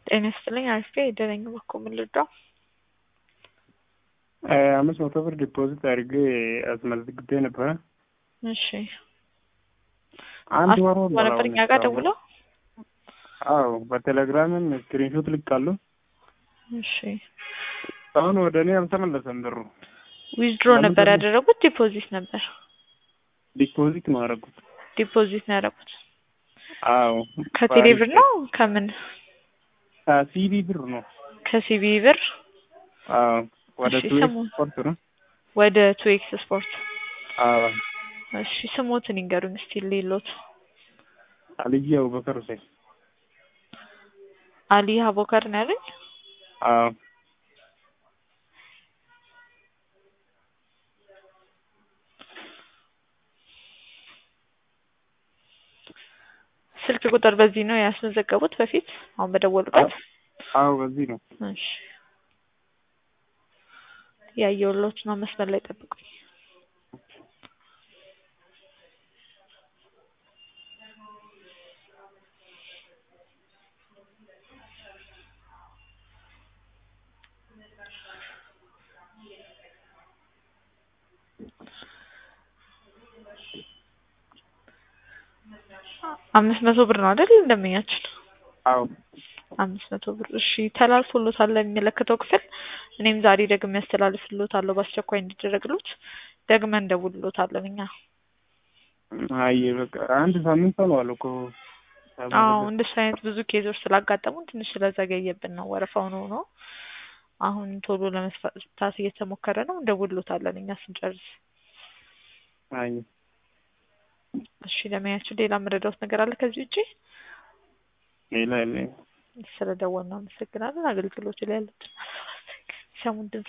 ጤና ይስጥልኝ አሪፍ የደረኝ በኮ ምን ልርዳው? አምስት መቶ ብር ዲፖዚት አድርጌ አስመዝግቤ ነበረ። እሺ አንድ ወር አስመዝግበው ነበር እኛ ጋር ደውለው? አዎ በቴሌግራምም ስክሪንሾት ልካለሁ። እሺ አሁን ወደ እኔ አልተመለሰም ብሩ። ዊዝድሮ ነበር ያደረጉት ዲፖዚት ነበር? ዲፖዚት ነው ያደረጉት። ዲፖዚት ነው ያደረጉት። አዎ ከቴሌ ብር ነው ከምን? ሲቢ ብር ነው። ከሲቢ ብር አዎ ወደ እሺ፣ ቱዌክ ስሙ- ስፖርት ነው። ወደ ቱዌክስ ስፖርት። አዎ እሺ ስሞትን ይንገሩኝ እስቲ ሌሎት። አልዬ አቡበከር ሁሴን። አሊ አቦከር ነው ያሉኝ? አዎ ስልክ ቁጥር በዚህ ነው ያስመዘገቡት በፊት አሁን በደወሉበት? አዎ በዚህ ነው። እሺ ያየሁሎት ነው። መስመር ላይ ጠብቁኝ። አምስት መቶ ብር ነው አይደል እንደምኛችን? አዎ አምስት መቶ ብር እሺ፣ ተላልፎሎታል ለሚመለከተው ክፍል። እኔም ዛሬ ደግሜ ያስተላልፍሎታለሁ በአስቸኳይ እንዲደረግሎት ደግመን እንደውልሎታለን እኛ። አይ በቃ አንድ ሳምንት ሆኗል እኮ አዎ እንደሱ አይነት ብዙ ኬዞች ስላጋጠሙን ትንሽ ስለዘገየብን ነው። ወረፋው ነው ነው አሁን ቶሎ ለመስፋታት እየተሞከረ ነው። እንደውልሎታለን እኛ ስንጨርስ። አይ እሺ ለማያችሁ ሌላ መረዳት ነገር አለ ከዚህ ውጪ? ሌላ የለኝም። ስለደወልን አመሰግናለን። አገልግሎቱ ላይ ያሉትን ሰሙን ድምጽ